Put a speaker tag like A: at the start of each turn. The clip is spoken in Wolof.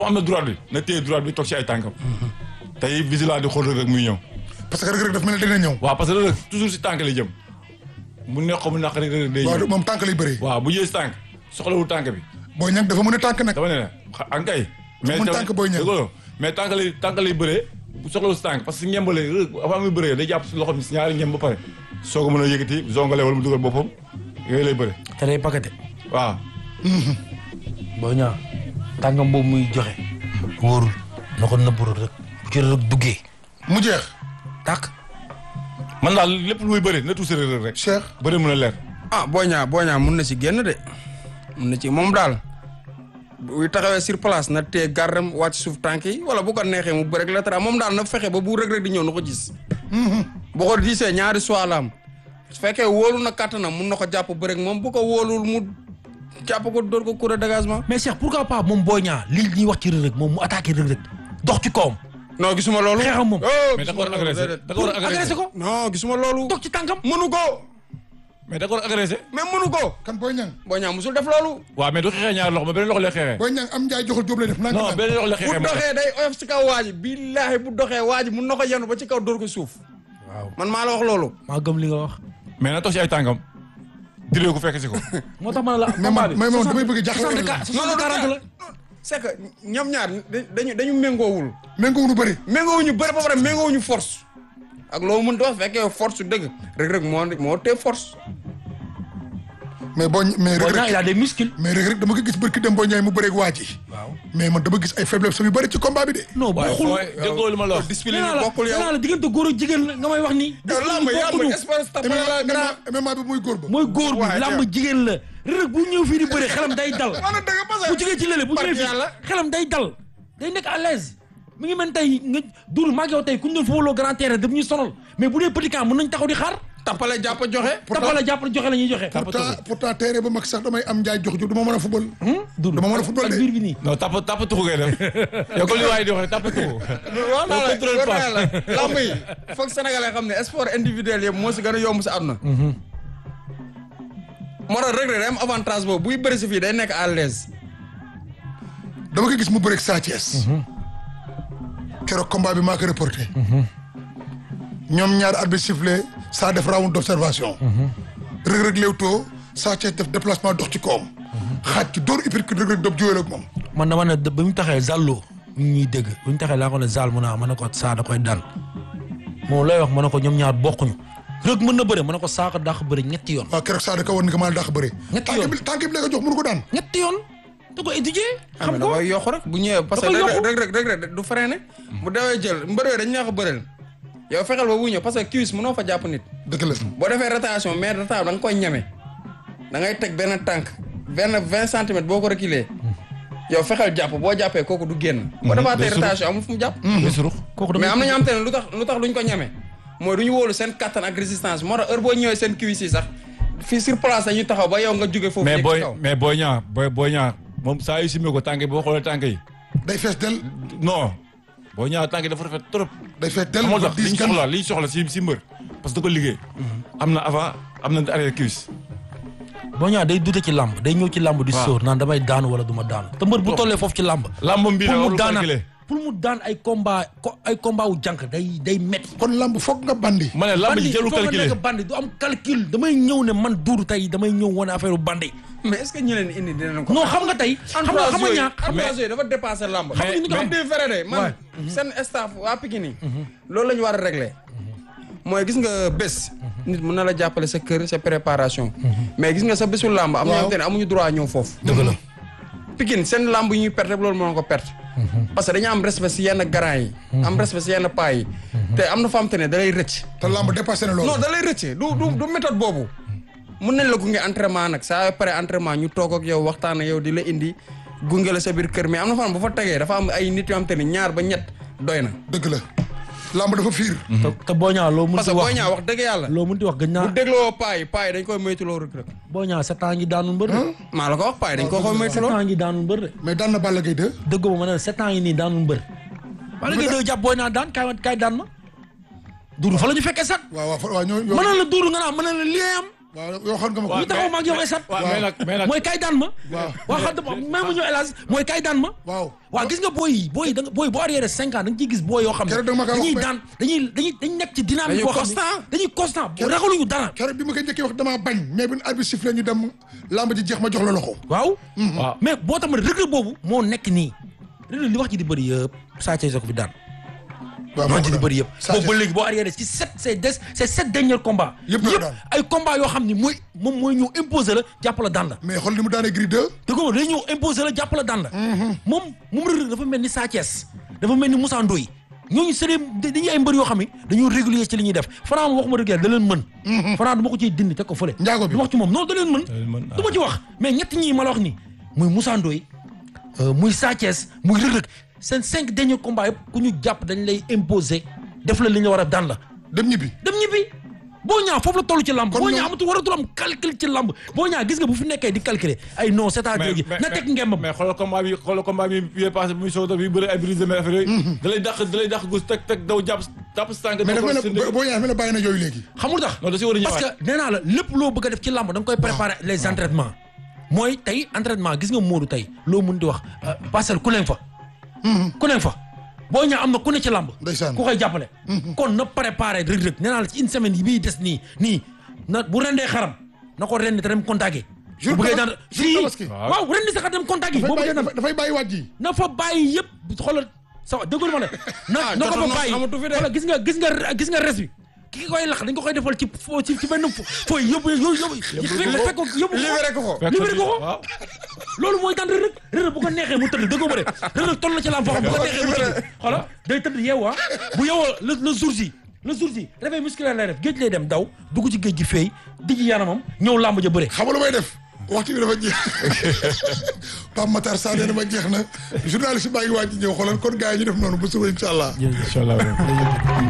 A: am na droite bi na téye droite bi toog ci ay tànkam tey vigilant di xool rek muy ñëw
B: parce que Reug Reug daf mel ne dina ñëw.
A: waaw parce que rek toujours si tànk lay jëm mu neex ko mu naq rek rek day
B: waaw
A: ñëw
B: moom tànk lay bëree.
A: waaw bu jëlee si tànk soxlawul tànk bi
B: Boy Niang dafa mën a tànk nag.
A: dama ne la xa ankay mais
B: mun
A: tamit-
B: tànk Boy Niang.
A: dëgg la mais tànk lay tànk lay bëree bu soxlawul si tànk parce que ngembale rek avant muy bëree day jàpp si loxo bi si ñaari ngem ba pare soo ko mën a yëkkati zongale wala mu dugal boppam yooyu lay bëre
C: te day pakete
A: waaw
C: boo ñaa tàngam boobu muy joxe wóorul na ko nëbbu rek bu ci rek duggee
B: mu jeex.
C: tàkk
A: man daal lépp lu muy bëri na tuuti rek rek
B: Cheikh.
A: bëri mën a leer
D: ah Boy Niang Boy Niang mun na ci génn de mun na ci moom daal buy taxawee sur place na tee gardam wàcc suuf tànk yi wala bu ko neexee mu bëreeg la tara moom daal na fexe ba bu Reug Reug di ñëw na ko gis. bu ko gisee ñaari choix la am su fekkee wóolu na kattanam mun na ko jàpp bëreeg moom bu ko wóolul mu jàpp ko dóor ko coup de dégagement.
C: mais Cheikh pourquoi pas moom boo ñaa li ñuy wax ci Reug Reug moom mu attaqué Reug Reug dox ci kawam
D: non gisuma loolu.
C: xeexam moom.
D: oh
A: mais da ko war a
D: gisuma loolu,
A: agressé
D: déedéet.
A: da ko war a
C: agressé
A: agressé
C: ko
D: non gisuma loolu.
C: dox ci tànkam
D: mënu ko
A: mais da ko war a agressé
D: mais mënu ko.
B: kan Boy Niang.
D: Boy Niang musul def loolu.
A: waaw mais du xeexee ñaari loxo mais beneen loxo lay xeexee
B: Boy Niang am njaay joxul jóob lay def. naan
A: non beneen loxo lay
D: bu
A: xeexee mu
D: doxee day oyof ci kaw waa ji billaahi bu doxee waa ji mun na ko yenu ba ci kaw dóor ko suuf.
C: waaw
D: man maa la wax loolu.
C: maa gëm li nga wax
A: mais na toog ci ay tànkam diree ko fekk si ko
C: moo tax ma ne la
B: mais man mais moom damay bëgg jaaxle
C: soixante
B: la.
C: quatre soixante quarante la
D: c'est que ñoom ñaar da- dañu dañu méngoowul
B: méngoo nu bëri.
D: méngoowuñu bëri ba pare méngoowuñu force ak loo mën di wax fekkee force su dëgg Reug Reug moo moo tee force
B: mais boo mais
C: boo
B: Reug
C: ñaa il
B: Reug
C: a des muscles
B: mais Reug Reug dama ko gis barki dem Boy Niang mu bëreeg waa ji.
C: waaw
B: mais man dama gis ay faiblesse yu bëri ci combat bi de.
C: non
A: waaye
C: bokkul
A: fooy déggoo li ma la wax
D: discipline
C: nee naa
D: yi
C: la
D: bokkul
C: nee naa
D: yow
C: la diggante góor ak jigéen la nga may wax nii
D: yow lamb lamb espace tapé la grand
B: MMA MMA bi muy góor ba.
C: mooy góor bi
D: waaye
C: làmb
D: Cheikh.
C: jigéen la Reug Reug bu ñëw fii di bëre xelam day dal
D: wax na dëgg parce
C: bu jógee ci lële bu ñëwee
D: barki yàlla.
C: fii xelam day dal day nekk à l'aise mi ngi mel tey nga dul maa ngi yow tey ku ñu doon footballoo grand terrain daf ñuy sonal mais bu dee petit camp mën nañ taxaw di xaar
D: tappale jàpp joxe
C: tapala jàpp joxe la ñuy joxe
B: pourtant pourtant terrain ba mag sax damay am njaay jox jóg dama mën a football.
C: dul
B: dama mën a football
C: ak
B: de.
C: biir bi nii
A: non tap tap tuxu ngay def yow comme li waaye di wax rek tap tuxu
D: waaw naa la
A: contrôle
D: war naa
A: passe.
D: la lamb yi foog sénégalais xam ne sport individuel yëpp moo si gën a yomb si àdduna moo tax Reug Reug day am avantage boobu buy bëri si fii day nekk à l'aise
B: dama ko gis mu bëreeg Sa Thiès. keroog combat bi maa ko reporté. ñoom ñaar arbitre sifflé saa def round d'observation. Reug Reug léewtoo Sa Thiès def déplacement dox ci kawam. xaaj ci dóor uppercut Reug Reug dob jiweel ak moom.
C: man dama ne ba mu taxee Zallo ñu ñuy dégg bu ñu taxee laa ko ne Zal mu naa ma ne ko saa da koy daan moom lay wax ma ne ko ñoom ñaar bokkuñu Reug mën na bëre ma ne ko saako dàq bëre ñetti yoon
B: waaw keroog saa da ko war ni ko maa dàq bëre.
C: Ñetti
B: tànk
C: yoon.
B: bi tànk bi la ko jox mënu ko daan.
C: ñetti yoon da ko étudier xam
D: xam
C: ko
D: da koy yokk rek bu ñëwee parce que
C: Da koy
D: Reug
C: yokku.
D: Reug Reug Reug Reug du freiné bu dawee jël mbëree dañ ñaa ko bëreel yow fexeel ba bu ñëw parce que cuisse mënoo fa jàpp nit
B: dëgg la.
D: boo defee rotation mais rotation da nga koy ñeme da ngay teg benn tànk benn vingt centimètres boo ko reculer yow fexeel jàpp boo jàppee kooku du génn boo defaatee
A: day surux.
D: rotation amul fu mu jàpp
A: day surux
C: kooku
D: mais
C: dama
D: am na ñoo xam te ne lu tax lu tax duñ ko ñeme mooy du ñu wóolu seen kattan ak résistance moo tax heure boo ñëwee seen cuisse yi sax fii sur place dañuy taxaw ba yow nga jóge foofu
A: mais
D: yëg ci
A: booy
D: kaw
A: mais booy ñaa booy booy ñaa moom saa yu simee ko tànk yi boo xoolee tànk yi
B: day fees del
A: non booy ñaa tànk yi dafa rafet trop
B: day fees del
A: moo
B: ba
A: tax li
B: diis
A: ñu
B: gan.
A: soxla li ñu soxla si si mbër parce que da ko liggéey am na avant am na arrière cuisse
C: boo ñaa day dute ci làmb day ñëw ci làmb di
A: Waaw.
C: sóor naan damay daanu wala du ma daanu te mbër bu tollee foofu ci làmb
A: làmbam bi
C: pour
A: la
C: mu
A: warul
C: daana
A: calculer
C: pour mu daan ay combat ko ay combat wu jànk day day metti
B: kon lamb foog nga bandi.
A: ma ne lamb ji
C: bandi
A: jëlu
C: foo nga
A: calculer
C: nekk bandi du am calcul damay ñëw ne man duudu tey damay ñëw wane affaire bandi
D: mais est ce que ñu leen indi dinañ ko
C: non xam nga tey xam nga xam nga ñaa
D: entourage yooyu dafa dépassé lamb xam nga ñu ko am di fere de man seen staff waa Pikine yi loolu la ñu war a régler mooy gis nga bés nit mën na la jàppale sa kër sa préparation mais gis nga sa bésu lamb am na ñoo xam te ne amuñu droit ñëw foofu
C: dëgg la
D: Pikine seen lamb yi ñuy perte loolu moo ko perte parce que dañu am respect si yenn grand yi am respect si yenn paa yi te am na fa am te ne da lay rëcc
B: te lamb dépassé na loolu.
D: non da lay rëcc du du du méthode boobu mun nañ la gunge entraînement nag saa pare entraînement ñu toog ak yow waxtaan ak yow di la indi gunge la sa biir kër mais am na fan bu fa tegee dafa am ay nit yoo xam te ne ñaar ba ñett doy na.
B: dëgg la lamb dafa fiir.
C: te te boo ñaa loo mun
D: parce
C: ti
D: que
C: wax
D: booy ñaa wax dëgg yàlla.
C: loo mun ti wax gën
D: bu
C: naa
D: dégloo paa yi paa yi dañ koy moytuloo rek rek.
C: boo ñaa sept ans ngi daanul mbër de
D: maa la ko wax paa yi dañ ko koy
C: sept
D: moytuloo.
C: ans ngi daanul mbër de
B: mais daan na Balla Gaye 2.
C: dëggoo ma ne la sept ans yi nii daanul mbër wala ngay doo jàpp booy naa daan kaay kaay daan ma duuru fa la ñu fekkee sax
B: waaw waaw fa- waaw ñoo ñoo.
C: mën na la duuru nga naan mën na la lii am
B: waaw yow xam nga ma ko.
C: ñu taxaw ma ak yow esat
A: waaw mais nag mais nag
C: mooy kay daan ma
B: Waaw.
C: waaw xam nga même mu ñëw hélas mooy kay daan ma
B: waaw.
C: waaw gis nga booy yi booy yi da nga booy boo arrière cinq ans da nga ciy gis booy yoo xam ne
B: Keroog da nga ma ko wax
C: dañuy
B: ba-
C: daan dañuy dañuy dañuy nekk ci dynamique
D: Dañuy
C: boo xam
D: constant.
C: ne dañuy constant ragaluñu dara
B: keroog bi ma koy njëkkee wax damaa bañ mais bi arbitre sifflé ñu dem lamb ji jeex ma jox la loxo.
C: waaw
A: waaw
C: mais boo tax ma rëgg boobu moo nekk nii rëgg li wax ji di bëri yëpp Sa Thiès ko fi daan
B: waaw
C: wax ji di bëri yëpp
B: Sa
C: boobu ba
B: Thiès.
C: léegi boo arrière ci sept ces des ces sept derniers combats
B: Yëpp la daan.
C: ay combats yoo xam ni mooy moom mooy ñëw imposer la jàpp la daan la
B: mais xool ni mu daanee Gris 2.
C: te ko day ñëw imposer la jàpp la daan la moom moom Reug Reug dafa mel ni Sa Thiès dafa mel ni Moussa Ndoye ñooñu c'est des dañuy ay mbër yoo xam ne dañoo régulier ci li ñuy def Franc moom waxuma dëgg yàlla da leen mën Franc du ma ko ciy dindi teg ko fële
B: Njaago bi.
C: du wax ci moom non da leen mën
A: leen mën,
C: du ma ci wax mais ñett ñii ma la wax ni muy Moussa Ndoye euh, muy Sa Thiès muy Reug Reug seen cinq derniers combats yëpp ku ñu jàpp dañ lay imposer def la li ñu war a daan la
B: dem ñibbi.
C: dem ñibbi boo ñaa foofu la toll ci lamb
B: Kon
C: boo
B: ñoom-
C: ñaa amatul waratul am calcul ci lamb boo ñaa gis nga bu fi nekkee di calculer ay non c'est-à-dire gi na teg ngembam
A: mais xoolal combat bi xoolal combat bi bi passé bu muy soog a bi bëri ay brise mais affaire yooyu da lay dàq da lay dàq gus teg teg daw jàpp jàpp si tànk
B: mais dafa
A: ko
B: mel
A: si
B: ne
A: ndig.
B: boo ñëwee dafa mel ne bàyyi na yooyu léegi.
C: xamul tax
A: non da si war a
C: parce
A: ñëwaat
C: que nee naa la lépp loo bëgg a def ci lamb da nga koy préparer les entraînements mooy tey entraînement gis nga Modou tey loo mun di wax euh, parcelle ku leen fa ku leen fa boo ñaa am na ku ne ci lamb
B: Ndeysaan.
C: ku koy jàppale kon na préparer Reug Reug nee naa la ci une semaine yi bii des nii nii na bu rendee xaram na ko rendi te dem contacter
B: Jour
C: bu bëggee
B: Tabas-
C: daan
B: jour
C: fii
B: Tabaski.
C: waaw rendi sax dem contacter
B: dafay
C: boo
B: bàyyi
C: bëggee daan
B: dafay- dafay bàyyi waat ji.
C: na fa bàyyi yëpp xoolal sa wa déggul ma ne na
D: Ah,
C: na ko
D: jotoon
C: fa
D: na
C: bàyyi
D: amatu fi de.
C: xoolal gis nga gis nga gis nga res bi ki koy lax dañ ko koy defal ci fo ci ci benn fo fooy yóbbu yóbbu yóbbu fekk ko yóbbu
D: libéré ko ko.
A: Fekk
C: libéré ko ko
A: waaw
C: loolu mooy daan Reug Reug Reug Reug bu ko neexee mu tëdd déggoo ma de Reug Reug toll na ci lam foo xam bu ko neexee mu tëdd xoolal day tëdd yeewu ah bu yeewoo le le jour ji le jour ji réveil musculaire lay def géej lay dem daw dugg ci géej gi feey dijji yaramam ñëw làmb ja bëre
B: xam nga lu may def waxtu bi dafa jeex Pape Matar Sarr nee na ma jeex na journaliste baa ngi waaj ñëw xoolal kon gars yi ñu def noonu ba suba incha allah.
A: incha allah